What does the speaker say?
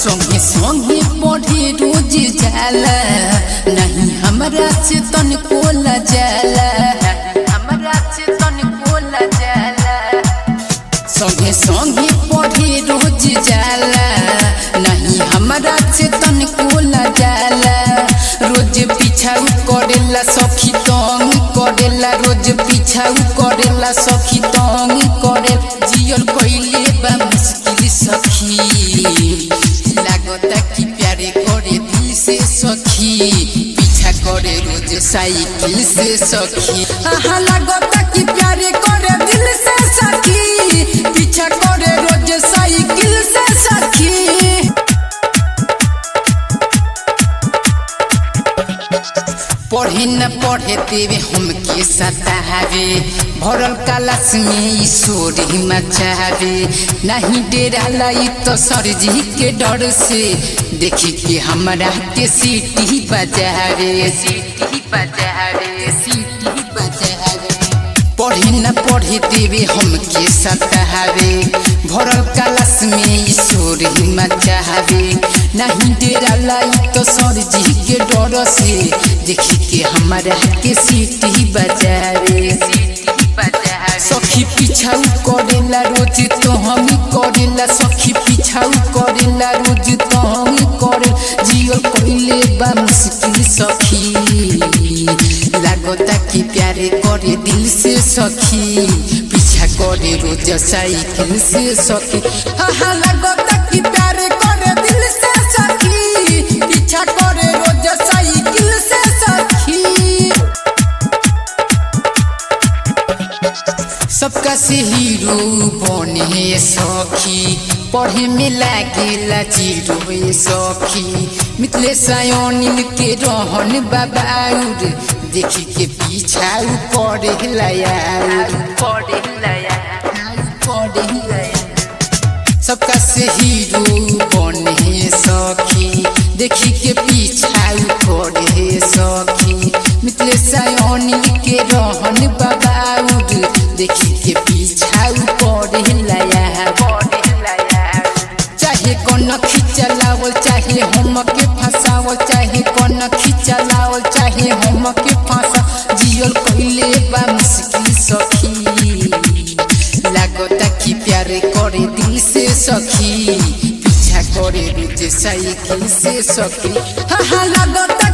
संगे संगे पढ़े रोज जाला नहीं हमरा से तन कोला जाला हमरा से तन कोला जाला संगे संगे पढ़े रोज जाला नहीं हमरा से तन कोला जाला रोज पीछाऊ करेला सखी तंग करेला रोज पीछाऊ करेला सखी तंग करे जियल कइले बा मुश्किल सखी लागता कि प्यारे करे दिल से सखी पीछा करे रोज साइकिल से सखी आहा लागता कि प्यारे करे दिल से सखी पीछा करे रोज साइकिल से सखी पढ़े न पढ़े देवे हमके सतावे भरल कलश में ईश्वर ही मचावे नहीं डेरा लाई तो सरजी के डर से देखी के हमरा के सीटी बजावे सीटी बजावे सीटी बजावे पढ़े न पढ़े देवे हमके सतावे भरल कलश में ईश्वर ही मचावे नहीं डेरा लाई तो सरजी के डर से देखी के हमारा के सीटी बजावे सखी पिछाऊ करेला रोज तो हम करेला सखी पिछाऊ करेला रोज तो हम करे जियो कइले बा मुश्किल सखी लागता कि प्यारे करे दिल से सखी पीछा करे रोज साइकिल से सखी हाँ लागता कि प्यारे करे दिल से सखी पीछा करे रोज साइकिल से सखी सबका से हीरो बने सखी पढ़े में लागेला जीरो ए सखी मिथले सायोनिल के रहन बाबाउर देखी के पीछा पढ़े लाया पढ़े लाया पढ़े लाया सबका से हीरो बने सखी देखी के पीछा पढ़े सखी मिथले सायोनिल के रहन बाबाउर देखी के पीछा पढ़े लाया पढ़े लाया चाहे कौन खिंचलावल चाहे हम के फंसावल चाहे कौन खिंचलावल चाहे हम के फंसा जियल कइले बा मुश्किल सखी लागता कि प्यारे करे दिल से सखी पीछा करे रोज साइकिल से सखी हाँ हाँ लागता